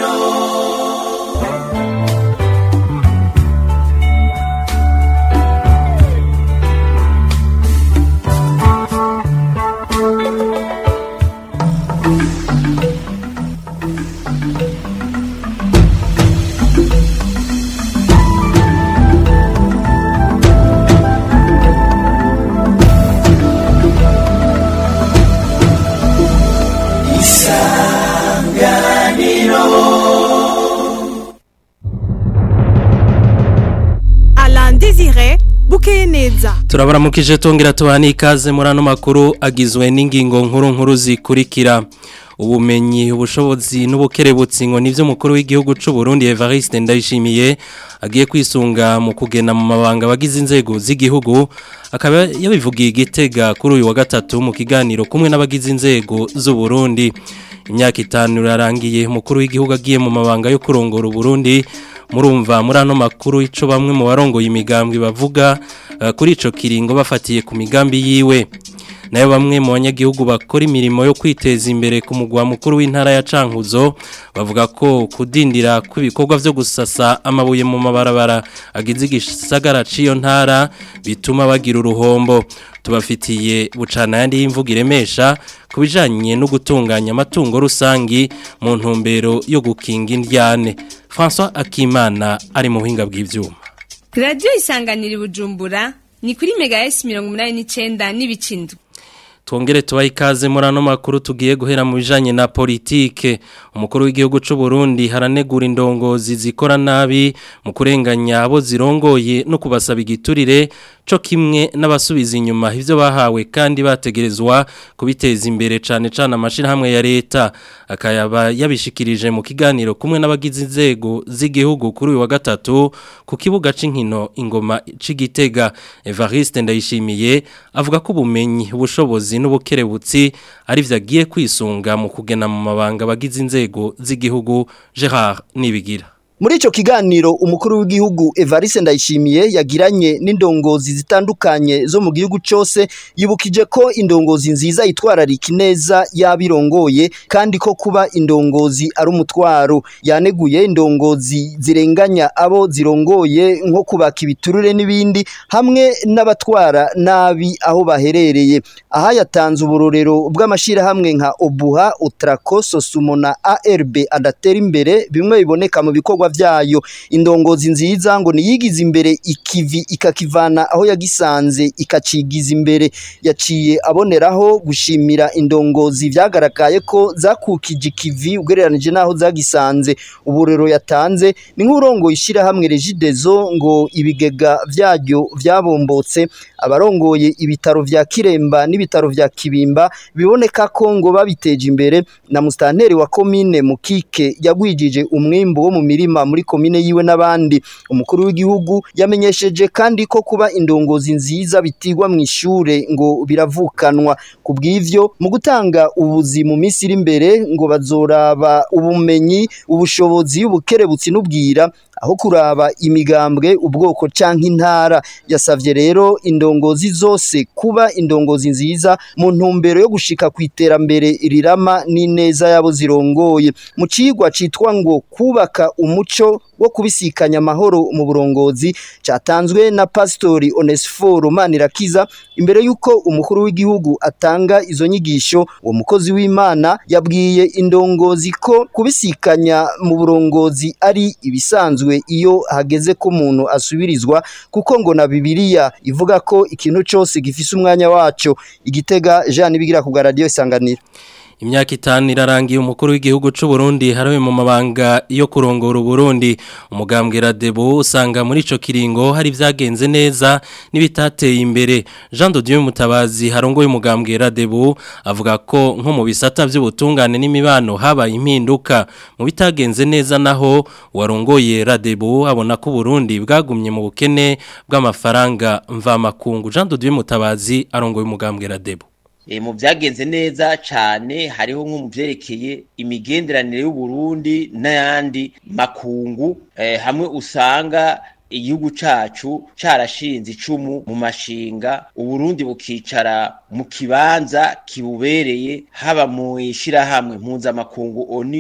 Alain Désiré bukeye neza turabaramukije tongera tubana ikaze muri ano makuru agizwe n'ingingo nkuru nkuru zikurikira ubumenyi ubushobozi n'ubukerebutsi ngo nivyo mukuru w'igihugu c'u Burundi Evariste Ndayishimiye agiye kwisunga mu kugena mu mabanga bagize inzego z'igihugu akaba yabivugiye igitega kuri uyu wa gatatu mu kiganiro kumwe n'abagize inzego z'u Burundi imyaka itanu irarangiye umukuru w'igihugu agiye mu mabanga yo kurongora Burundi murumva muri ano makuru ico bamwe mu barongoye imigambwe bavuga uh, kuri ico kiringo bafatiye ku migambi yiwe nayo bamwe mu banyagihugu bakora imirimo yo kwiteza imbere ku mugwa mukuru w'intara ya Cankuzo bavuga ko kudindira kw'ibikorwa vyo gusasa amabuye mu mabarabara agize igisagara ciyo ntara bituma bagira uruhombo tubafitiye bucana yandi y'imvugo iremesha ku bijanye no gutunganya amatungo rusangi mu ntumbero yo gukinga indyane François Akimana ari mu buhinga bw'ivyuma radiyo isanganira bujumbura ni kuri mega esi mirongo umunani n'icyenda n'ibicindwe Twongere tubahe ikaze muri ano makuru tugiye guhera mu bijanye na politike umukuru w'igihugu c'u Burundi haranegura indongozi zikora nabi mu kurenganya abo zirongoye no kubasaba igiturire co kimwe n'abasubiza inyuma ivyo bahawe kandi bategerezwa kubiteza imbere cane cane amashirahamwe ya leta akayaba yabishikirije mu kiganiro kumwe n'abagize inzego z'igihugu kuri uyu wa gatatu ku kibuga c'inkino ingoma c'igitega Evariste Ndayishimiye avuga ko ubumenyi ubushobozi n'ubukerebutsi ari vyo agiye kwisunga mu kugena mu mabanga bagize inzego z'igihugu Gerard Nibigira Muri ico kiganiro umukuru w'igihugu Evariste Ndayishimiye yagiranye n'indongozi zitandukanye zo mu gihugu cose yibukije ko indongozi nziza itwararika neza yabirongoye kandi ko kuba indongozi ari umutwaro yaneguye indongozi zirenganya abo zirongoye nko kubaka ibiturure n'ibindi hamwe n'abatwara nabi aho baherereye aha yatanze uburorero bw'amashirahamwe nka Obuha Utraco Sosumo na ARB adatera imbere bimwe biboneka mu bikorwa vyayo indongozi nziza ngo niyigize imbere ikivi ikakivana aho yagisanze ikacigiza imbere yaciye aboneraho gushimira indongozi vyagaragaye ko zakukije ikivi ugereranije naho zagisanze uburero yatanze ni nk'urongo ishira hamwe Regidezo ngo ibigega vyaryo vyabombotse abarongoye ibitaro vya Kiremba n'ibitaro vya Kibimba biboneka ko ngo babiteje imbere na mustanteri wa komine Mukike yagwijije umwimbo wo mu mirima muri komine yiwe n'abandi umukuru w'igihugu yamenyesheje kandi ko kuba indongozi nziza bitigwa mu ishure ngo biravukanwa kubw'ivyo mu gutanga ubuzi mu minsi iri imbere ngo bazoraba ubumenyi ubushobozi ubukerebutsi n'ubwira aho kuraba imigambwe ubwoko canke intara yasavye rero indongozi zose kuba indongozi nziza mu ntumbero yo gushika ku iterambere rirama n'ineza yabo zirongoye mu cigwa citwa ngo kubaka umuco wo kubisikanya amahoro mu burongozi cyatanzwe na pastori Onesphore Manirakiza imbere yuko umukuru w'igihugu atanga izo nyigisho uwo mukozi w'Imana yabwiye indongozi ko kubisikanya mu burongozi ari ibisanzwe iyo hageze ko umuntu asubirizwa kuko ngo na Bibiliya ivuga ko ikintu cyose gifise umwanya waco igitega Jean Bigira ku radio isanganira Imyaka itanu irarangiye umukuru w'igihugu c'u Burundi harawe mu mabanga yo kurongora Burundi umugambwe Radebo usanga muri ico kiringo hari vyagenze neza nibitateye imbere Jean de Dieu Mutabazi harongoye umugambwe Radebo avuga ko nko mu bisata vy'ubutungane n'imibano habaye impinduka mu bitagenze neza naho warongoye Radebo abona ko Burundi bwagumye mu bukene bw'amafaranga mva makungu Jean de Dieu Mutabazi arongoye umugambwe Radebo E, mu byagenze neza cyane hariho nko mu byerekeye imigenderanire y'uburundi n'ayandi makungu e, hamwe usanga igihugu cacu carashinze icumu mu mashinga uburundi bukicara mu kibanza kibubereye haba mu ishirahamwe mpuzamakungu oni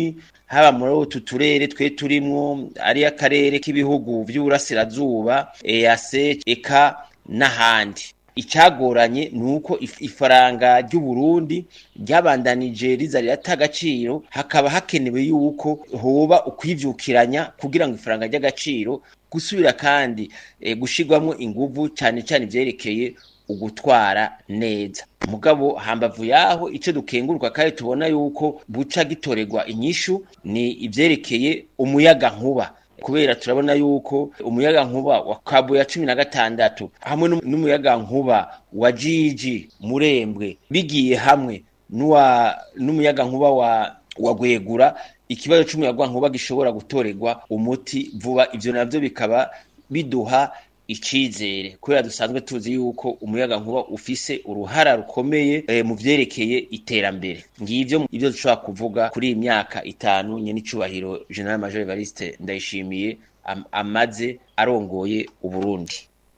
haba muri utu turere twe turimwo ari akarere k'ibihugu vy'uburasirazuba EAC eka n'ahandi icyagoranye ni uko ifaranga ry'u Burundi ryabandanije riza rirata agaciro hakaba hakenewe yuko hoba ukwivyukiranya kugira ngo ifaranga ry'agaciro gusubira kandi e, gushirwamwo inguvu cyane cyane ivyerekeye ugutwara neza mugabo hambavu yaho ico dukenguruka kandi tubona yuko buca gitorerwa inyishu ni ivyerekeye umuyaga nkuba kubera turabona yuko umuyaga nkuba wa kabu ya cumi na gatandatu hamwe n'umuyaga nkuba wa jiji murembwe bigiye hamwe n'uwa n'umuyaga nkuba wa wa gwegura ikibazo c'umuyaga nkuba gishobora gutorerwa umuti vuba ivyo navyo bikaba biduha icizere kubera dusanzwe tuzi yuko umuyaga nkuba ufise uruhara rukomeye e, mu vyerekeye iterambere ngivyo ivyo dushobora kuvuga kuri iyi myaka itanu nyene icubahiro General Major Evariste Ndayishimiye am, amaze arongoye Uburundi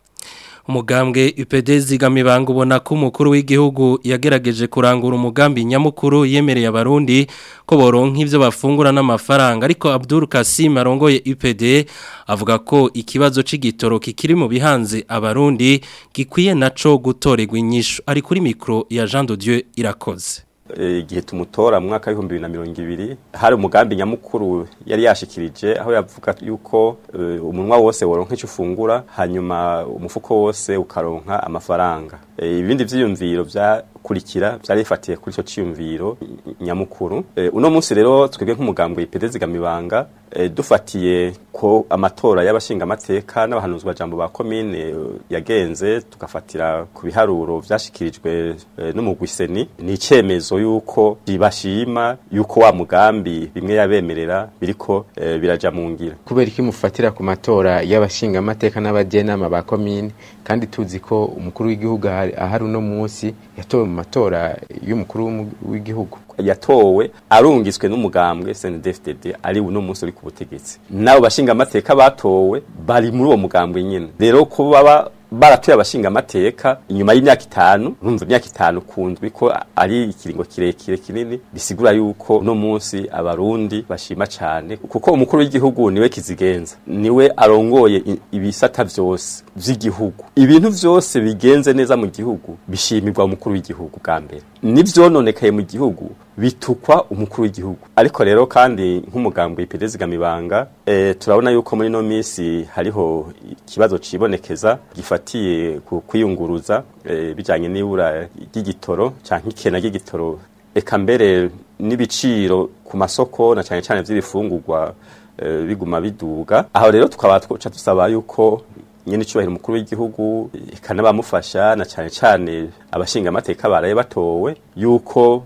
umugambwe UPD zigamibanga ubona ko umukuru w'igihugu yagerageje kurangura umugambi nyamukuru yemereye abarundi ko boronka ivyo bafungura n'amafaranga ariko Abdul Kasim arongoye UPD avuga ko ikibazo c'igitoro kikiri mu bihanze abarundi gikwiye naco gutorerwa inyishu ari kuri mikro ya Jean de Dieu irakoze igihe tumutora mu mwaka w'ibihumbi bibiri na mirongo ibiri hari umugambi nyamukuru yari yashikirije aho yavuga yuko umunwa wose woronka icyo ufungura hanyuma umufuko wose ukaronka amafaranga ibindi vyiyumviro vyakurikira vyari bifatiye kuri ico ciyumviro nyamukuru uno munsi rero twebwe nk'umugambi w'ipede zigamibanga dufatiye ko amatora y'abashingamateka n'abahanuzwa jambo ba komine yagenze tugafatira ku biharuro vyashikirijwe n'umugwiseni ni icemezo yuko bashima yuko wa mugambi bimwe yabemerera biriko biraja mu ngira kubera iki mufatira ku matora y'abashingamateka n'abajenama ba komine kandi tuzi ko umukuru w'igihugu ahari uno munsi yatowe mu matora y'umukuru w'igihugu yatowe arungiswe n'umugambwe CNDD-FDD ari uno munsi uri ku butegetsi nabo bashinga amateka batowe bari muri uwo mugambwe nyene rero ko baba baratuye abashinga amateka inyuma y'imyaka itanu urumva imyaka itanu kundwi ko ari ikiringo kirekire kinini bisigura yuko no munsi abarundi bashima cane kuko umukuru w'igihugu niwe kizigenza niwe arongoye ibisata vyose vy'igihugu ibintu vyose bigenze neza mu gihugu bishimirwa umukuru w'igihugu bwa mbere n'ivyononekaye mu gihugu bitukwa umukuru w'igihugu ariko rero kandi nk'umugambi w'iperezigamibanga e, turabona yuko muri no misi hariho ikibazo cibonekeza gifatiye ku kwiyunguruza e, bijanye n'ibura ry'igitoro canke ikena ry'igitoro eka mbere n'ibiciro ku masoko na cane cane vy'ibifungurwa e, biguma biduga aho rero tukaba twoca dusaba yuko nyene icubahiro umukuru w'igihugu ikanabamufasha na cane cane abashinga amateka baraye batowe yuko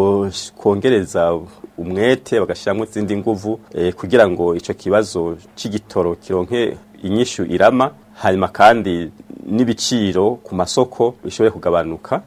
kongereza umwete bagashyiramo izindi nguvu kugira ngo icyo kibazo cy'igitoro kironke inyishu irama hanyuma kandi n'ibiciro ku masoko bishobore kugabanuka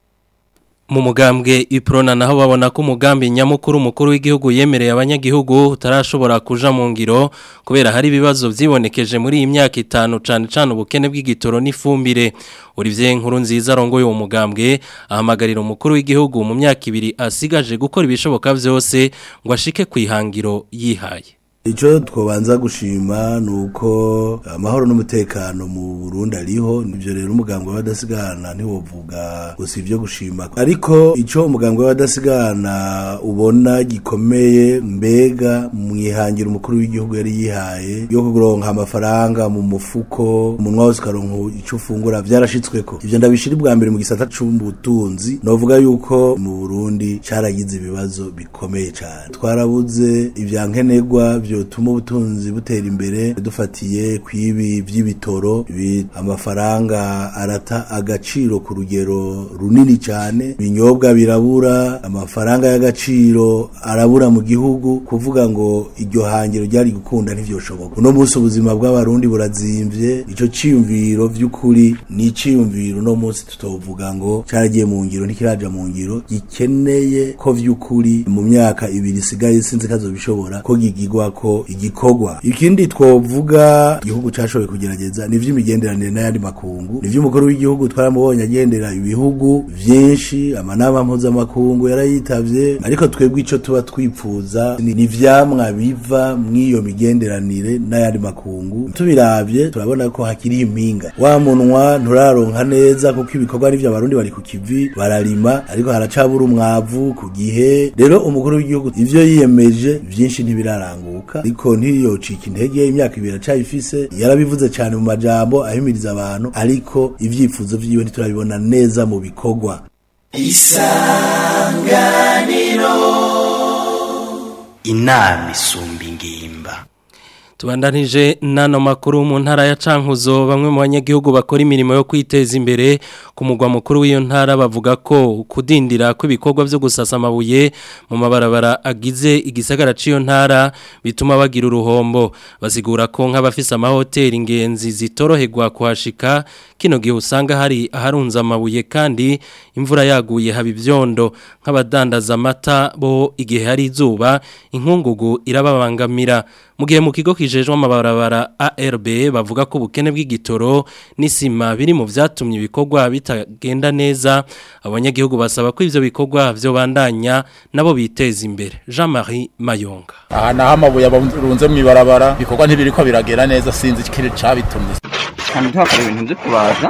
mu mugambwe iprona naho babona ko umugambi nyamukuru umukuru w'igihugu yemereye abanyagihugu utarashobora kuja mu ngiro kubera hari ibibazo vyibonekeje muri iyi myaka itanu cane cane ubukene bw'igitoro n'ifumbire Olivier nkuru nziza arongoye uwo mugambwe ahamagarira umukuru w'igihugu mu myaka ibiri asigaje gukora ibishoboka vyose ngo ashike kwihangiro yihaye Ico twobanza gushima nuko amahoro n'umutekano mu Burundi ariho nivyo rero umugambwe w'abadasigana ntiwovuga gusa ivyo gushima ariko ico umugambwe w'abadasigana ubona gikomeye mbega mwihangira umukuru w'igihugu yari yihaye yo kuronka amafaranga mu mufuko umunwa wose ukaronka ico ufungura vyarashitsweko ivyo ndabishira bwa mbere mu gisata c'ubutunzi novuga yuko mu Burundi caragize ibibazo bikomeye cane twarabuze ivyankenerwa vyotuma ubutunzi butera imbere dufatiye kwibi vy'ibitoro amafaranga arata agaciro ku rugero runini cyane ibinyobwa birabura amafaranga y'agaciro arabura mu gihugu kuvuga ngo iryo hangiro ryari gukunda ntivyoshoboka uno munsi ubuzima bw'abarundi burazimvye ico ciyumviro vy'ukuri ni iciyumviro uno munsi tutovuga ngo caragiye mu ngiro ntikiraja mu ngiro gikeneye ko vy'ukuri mu myaka ibiri isigaye sinzi kazobishobora ko gigigwa ko igikorwa ikindi twovuga igihugu cashoboye kugerageza ni vy'imigenderanire n'ayandi makungu ni vy'umukuru w'igihugu twaramubonye agendera ibihugu vyinshi amanama mpuzamakungu yarayitavye ariko twebwe ico tuba twipfuza ni ni ivyamwa biva mw'iyo migenderanire n'ayandi makungu tubiravye turabona ko hakiri impinga wa munwa nturaronka neza kuko ibikorwa n'ivyo abarundi bari ku kivi bararima ariko haracabura umwavu ku gihe rero umukuru w'igihugu ivyo yiyemeje vyinshi ntibiraranguka ariko ntiyocika intege imyaka ibiri acayifise yarabivuze cane mu majambo ahimiriza abantu ariko ivyifuzo vyiwe ntiturabibona neza mu bikorwa inama isumba ingimba Tubandanije nano makuru mu ntara ya Cankuzo bamwe mu banyagihugu bakora imirimo yo kwiteza imbere ku mugwa mukuru w'iyo ntara bavuga ko kudindira kw'ibikorwa byo gusasa amabuye mu mabarabara agize igisagara c'iyo ntara bituma bagira uruhombo basigura ko nk'abafise amahoteli ingenzi zitoroherwa kuhashika kino gihe usanga hari aharunze amabuye kandi imvura yaguye haba ivyondo nk'abadandaza amata bo igihe hari izuba inkungugu irababangamira mu gihe mu kigo kijejwe amabarabara ARB bavuga ko ubukene bw'igitoro n'isima biri mu vyatumye ibikorwa bitagenda neza abanyagihugu basaba ko ivyo bikorwa vyo bandanya nabo biteza imbere Jean-Marie Mayonga aha naho amabuye abunze mu ibarabara ibikorwa ntibiriko biragera neza sinzi ikiri cabitumye kandi tuhakora ibintu byo kubaza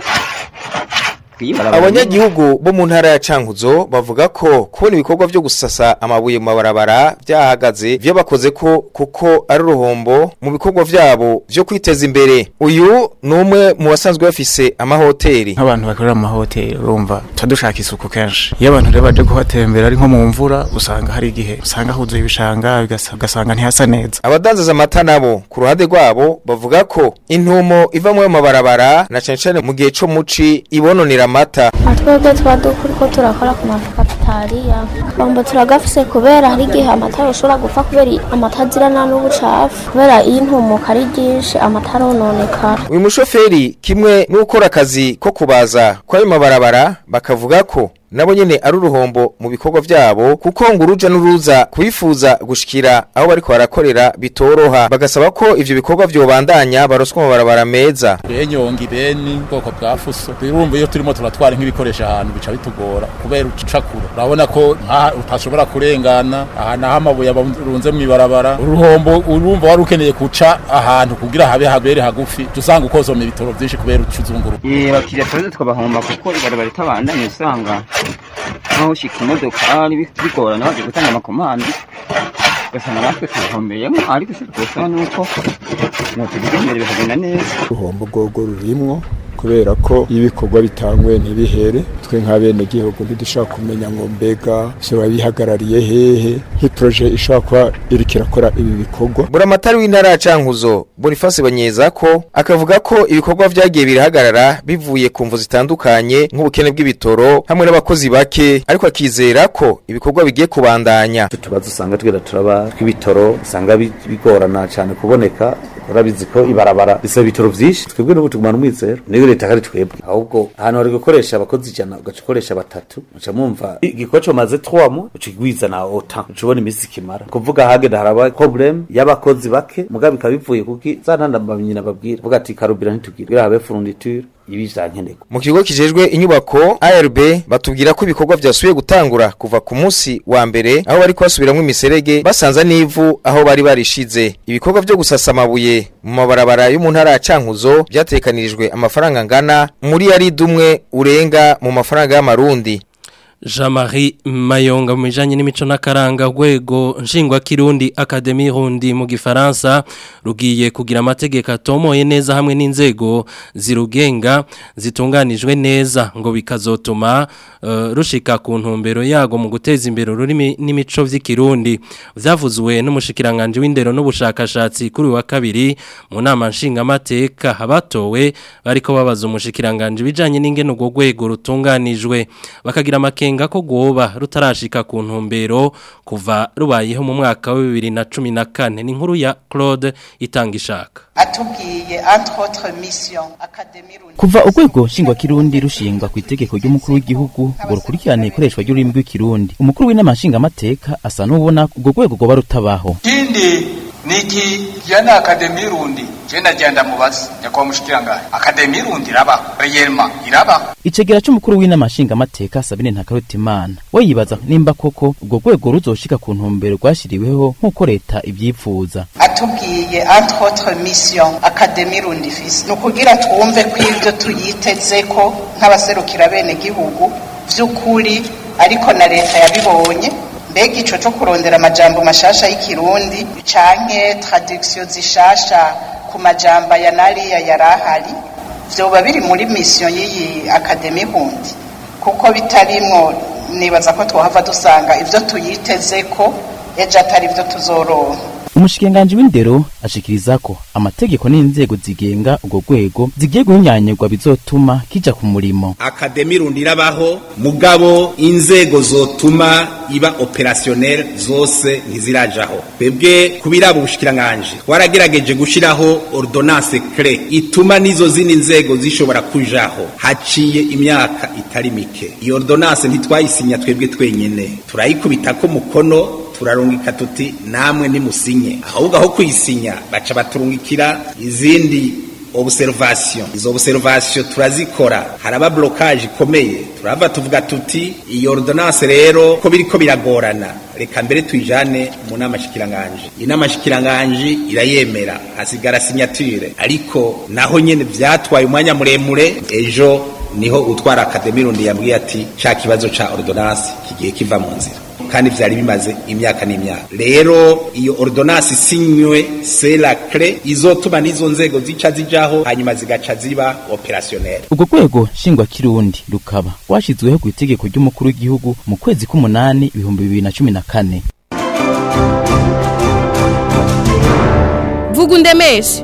abanyagihugu bo mu ntara ya cankuzo bavuga ko kubona ibikorwa byo gusasa amabuye mu mabarabara byahagaze vyo bakoze ko kuko ari uruhombo mu bikorwa vyabo vyo kwiteza imbere uyu ni umwe mu basanzwe bafise amahoteli nk'abantu bakorera mu mahoteli urumva tuba dushaka isuku kenshi iyo abantu rero baje kuhatembera ari nko mu mvura usanga hari igihe usanga huzuye ibishanga bigasa- ugasanga ntihasa neza abadandaza amata nabo ku ruhande rwabo bavuga ko intumo iva mu mabarabara na cane cane mu gihe co muci ibononera amata twebwe tuba dukuriko turakora ku mafakitariya bamba turagafise kubera hari igihe amata yoshobora gupfa kubera amata azirana n'ubucafu kubera iyo intumuka ari ryinshi amata arononekara uyu mushoferi kimwe n'ukora akazi ko kubaza kw'ayo mabarabara bakavuga ko nabo nyene ari uruhombo mu bikorwa vyabo kuko ngo uruja n'uruza kubifuza gushikira aho bariko barakorera bitoroha bagasaba ko ivyo bikorwa vyobandanya baroswa mu mabarabara meza benyonga ibeni ubwoko bwa fuso birumva iyo turimo turatwara nk'ibikoresho ahantu bica bitugora kubera ucakura urabona ko nkaha utashobora kurengana aha naho amabuye abunze mu ibarabara uruhombo urumva wari ukeneye kuca ahantu kugira habe habere hagufi tusanga ukozoma ibitoro vyinshi kubera ucuzunguruka Eh bakiriya tuze tukabahomba kuko ibarabara ritabandanye usanga nkaho ushika imodokari bi- bigorana baje gutanga amakomande ugasanga natwe tubihombeyemo ariko icyo twosaba ni uko mwotugize imbere bikagenda neza uruhombo rwogo rurimwo kubera ko iyo ibikorwa bitangwe ntibihere twe nk'abenegihugu ntidushobora kumenya ngo mbega vyoba bihagarariye hehe nk'iproje ishobora kuba iriko irakora ibi bikorwa buramatari w'intara ya cankuzo boniface banyeza ko akavuga ko ibikorwa vyagiye birahagarara bivuye ku mvu zitandukanye nk'ubukene bw'ibitoro hamwe n'abakozi bake ariko akizera ko ibikorwa bigiye kubandanya tubazo usanga tugenda turaba tw'ibitoro usanga bi- bigorana cyane kuboneka urabizi ko ibarabara bisaba ibitoro vyinshi twebwe n'ubu tugumana umwizero niyo leta kari twebwe ahubwo ahantu hari gukoresha abakozi ijana ugaca ukoresha batatu uca mwumva igikoco maze twamo uca igwiza na ota uca ubona imisi kimara kuvuga hagenda haraba problem y'abakozi bake mugabe bikaba bivuye kuki za ntandambamyi nababwira vuga ati karubira ntitugire kugira habe furunditure ibi vyankenerwa mu kigo kijejwe inyubako ARB batubwira ko ibikorwa vyasubiye gutangura kuva ku munsi wa mbere aho bari kubasubiramwo imiserege basanza n'ivu aho bari barishize ibikorwa vyo gusasa amabuye mu mabarabara yo mu ntara ya Cankuzo vyatekanirijwe amafaranga angana muri yari dumwe urenga mu mafaranga y'amarundi Jean-Marie Mayonga mu bijanye n'imico n'akaranga rwego nshingwa kirundi Academy Rundi mu gifaransa rugiye kugira amategeko atomoye neza hamwe n'inzego zirugenga zitunganijwe neza ngo bikazotuma uh, rushika ku ntumbero yago mu guteza imbere ururimi n'imico vy'ikirundi vyavuzwe n'umushikiranganje w'indero n'ubushakashatsi kuri uyu wa kabiri mu nama nshinga amateka abatowe bariko babaza umushikiranganje bijanye n'ingene urwo rwego rutunganijwe bakagira amakenga ko gwoba rutarashika ku ntumbero kuva rubayeho mu mwaka wa 2014 ni inkuru ya Claude itanga ishaka atubwiye entre autres mission academy Kuva urwego nshingwa kirundi rushingwa ku itegeko ry'umukuru w'igihugu ngo rukurikirane ikoreshwa ry'ururimi rw'ikirundi umukuru w'inama nshingamateka asa n'ubona urwo rwego rwoba rutabaho ikindi niki jana akademi rundi je ndagenda mubaza nyakwa mushikiranganje akademi rundi irabaho reyelma irabaho icegera c'umukuru w'inama nshingamateka sabine ntakarutimana we yibaza nimba koko ubwo rwego ruzoshika ku ntumbero rwashiriweho nk'uko leta ivyipfuza atubwiye entre autres mission akademi rundi ifise ni ukugira twumve ko ibyo tuyitezeko nk'abaserukira bene gihugu vy'ukuri ariko na leta yabibonye mbega ico co kurondera amajambo mashasha y'ikirundi canke traduction zishasha ku majambo ya nariya yarahari vyoba biri muri mission y'iyi akademi hundi kuko bitarimwo nibaza ko twohava dusanga ivyo tuyitezeko ejo atari vyo tuzoronka umushikiranganji w'indero ashikiriza ko amategeko n'inzego zigenga urwo rwego zigiye guhinyanyirwa bizotuma kija ku murimo akademi rundi irabaho mugabo inzego zotuma iba opérationnel zose ntizirajaho twebwe kubiraba ubushikiranganje twaragerageje gushiraho ordonnance clé ituma n'izo zindi nzego zishobora kujaho haciye imyaka itari mike iyo ordonnance ntitwayisinya twebwe twenyene turayikubitako mukono turarungika tuti namwe nimusinye ahubwo aho kuyisinya baca baturungikira izindi observation izo observation turazikora haraba blocage ikomeye turava tuvuga tuti iyo ordonnance rero ko biriko biragorana reka mbere tuyijane mu nama shikiranganje inama shikiranganje irayemera hasigara signature ariko naho nyene vyatwaye umwanya muremure ejo niho utwara akademi rundi yambwiye ati ca kibazo ca ordonnance kigiye kiva mu nzira kandi vyari bimaze imyaka n'imyaka rero iyo ordonnance isinywe c'est la clé izotuma n'izo nzego zica zijaho hanyuma zigaca ziba opérationnel urwo rwego nshingwa kirundi rukaba rwashizweho ku itegeko ry'umukuru w'igihugu mu kwezi k'umunani ibihumbi bibiri na cumi na kane vuga undemeshe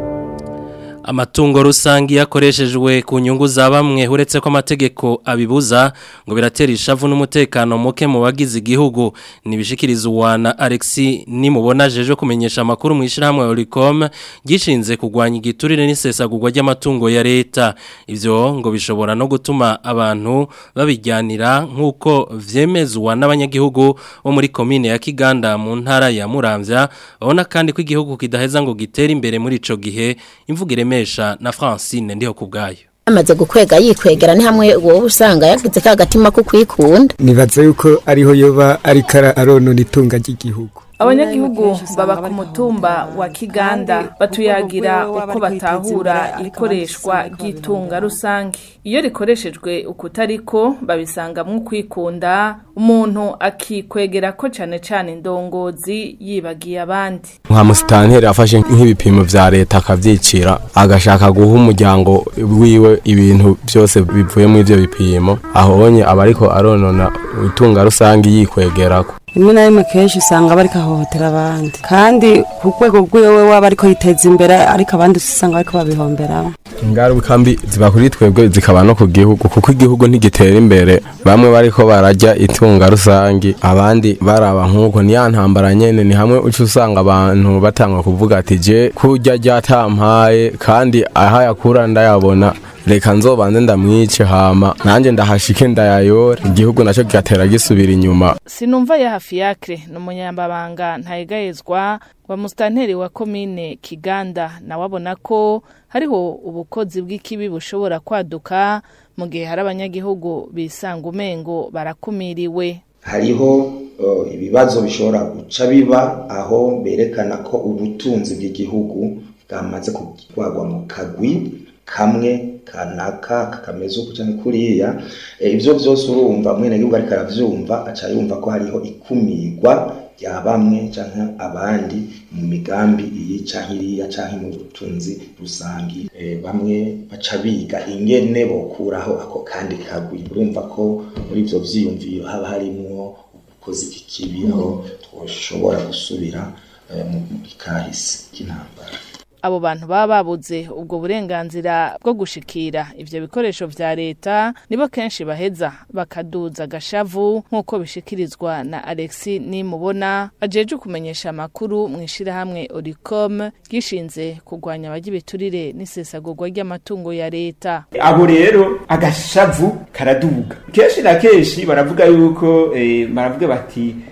amatungo rusangi yakoreshejwe ku nyungu za bamwe uretse ko amategeko abibuza ngo biratera ishavu n'umutekano muke mu bagize igihugu nibishikiriza uwana Alexi nimubona jeje kumenyesha amakuru mu ishyirahamwe Oricom gishinze kugwanya igiturire n'isesagurwa ry'amatungo ya leta ivyo ngo bishobora no gutuma abantu babijyanira nk'uko vyemezwa n'abanyagihugu bo muri komine ya Kiganda mu ntara ya Muramvya babona kandi ko igihugu kidaheza ngo gitere imbere muri ico gihe imvugire mesha na Francine ndiho kubgayo amaze gukwega yikwegera ni hamwe wowe usanga yagize ka gatima ko kwikunda nibaza yuko ariho yoba ariko aronona itunga ry'igihugu abanyagihugu baba ku mutumba wa kiganda batuyagira uko batahura ikoreshwa ry'itunga rusange iyo rikoreshejwe ukutariko babisangamwo kwikunda umuntu akikwegera ko cane cane indongozi yibagiye abandi nka musitanteri afashe nk'ibipimo vya leta akavyicira agashaka guha umuryango wiwe ibintu byose bivuye muri ivyo bipimo ahonye aba ariko aronona itunga rusange yikwegerako rimwe na rimwe kenshi usanga bariko ahohotera abandi kandi ku rwego rw'iwe waba ariko yiteza imbere ariko abandi usanga bariko babihomberamo ingaruka mbi ziba kuri twebwe zikaba no ku gihugu kuko igihugu ntigitera imbere bamwe bariko barajya itunga rusangi abandi baraba nk'uko ni ya ntambara nyene ni hamwe uca usanga abantu batanga kuvuga ati je kurya ryatampaye kandi aha yakura ndayabona reka nzobanze ndamwice hama nanjye ndahashike ndayayora igihugu nacyo kigatera gisubira inyuma sinumva ya hafi yakre ni umunyambabanga ntayegayezwa wa musitanteri wa komine kiganda nawe abona ko hariho ubukozi bw'ikibi bushobora kwaduka mu gihe hari abanyagihugu bisanga umengo barakumiriwe hariho ibibazo bishobora guca biba aho berekana ko ubutunzi bw'igihugu bwamaze kugwagwa mu kagwi kamwe kanaka kakameze uku cyangwa kuriya ibyo byose urumva mwene gihugu ariko aravyumva aca yumva ko hariho ikumirwa rya bamwe canke abandi mu migambi iyi canke iriya canke mu butunzi rusangi bamwe baca biga ingene bokuraho ako kandi kagwi urumva ko muri ivyo vyiyumviro haba harimwo ubukozi bw'ikibi aho twoshobora gusubira mu kahise k'intambara abo bantu baba babuze ubwo burenganzira bwo gushikira ivyo bikoresho vya leta nibo kenshi baheza bakaduza agashavu nk'uko bishikirizwa na Alexi nimubona ajeje kumenyesha amakuru mu ishirahamwe Oricom gishinze kugwanya abagira ibiturire n'isesagurwa ry'amatungo ya leta abo rero agashavu karaduga kenshi na kenshi baravuga yuko eh, baravuga bati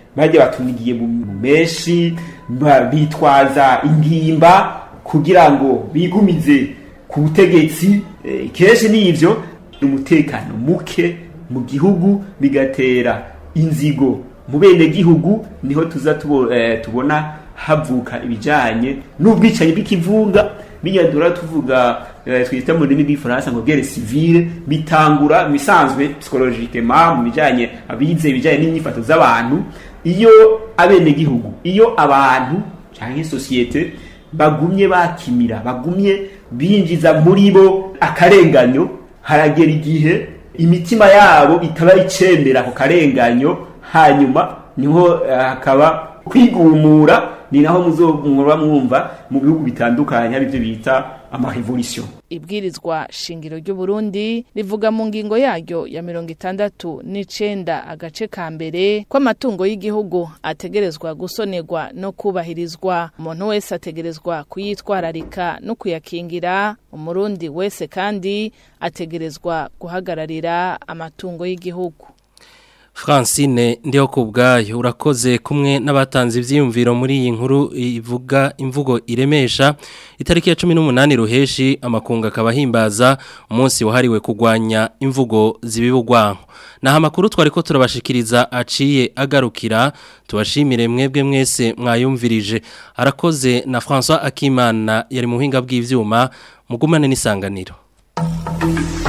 bajya batunigiye mu menshi bitwaza ingimba kugira ngo bigumize ku butegetsi kenshi n'ibyo umutekano muke mu gihugu bigatera inzigo mu bene gihugu niho tuza tubona havuka ibijyanye n'ubwicanyi bw'ikivunga binyadura tuvuga twita mu rurimi rw'ifaransa ngo guerre civile bitangura mu bisanzwe psychologiquement mu bijyanye abize ibijyanye n'imyifato z'abantu iyo abenegihugu iyo abantu cyangwa sosiyete bagumye bakimira bagumye binjiza muri bo akarenganyo haragera igihe imitima yabo itaba icemera ako karenganyo hanyuma niho hakaba kwigumura ni naho muzomura mwumva mu bihugu bitandukanye ari byo bita amarevolution ibwirizwa shingiro ry'u Burundi rivuga mu ngingo yaryo ya mirongo itandatu n'icenda agace ka mbere ko amatungo y'igihugu ategerezwa gusonerwa no kubahirizwa umuntu wese ategerezwa kuyitwararika no kuyakingira umurundi wese kandi ategerezwa guhagararira amatungo y'igihugu Francine ndiho kubgayo urakoze kumwe n'abatanze ivyiyumviro muri iyi nkuru ivuga imvugo iremesha itariki ya 18 ruheshi amakunga akabahimbaza umunsi wahariwe kugwanya imvugo zibibugwanko naha amakuru twari ko turabashikiriza aciye agarukira tubashimire mwebwe mwese mwayumvirije arakoze na François Akimana yari mu buhinga bw'ivyuma mugumane n'isanganiro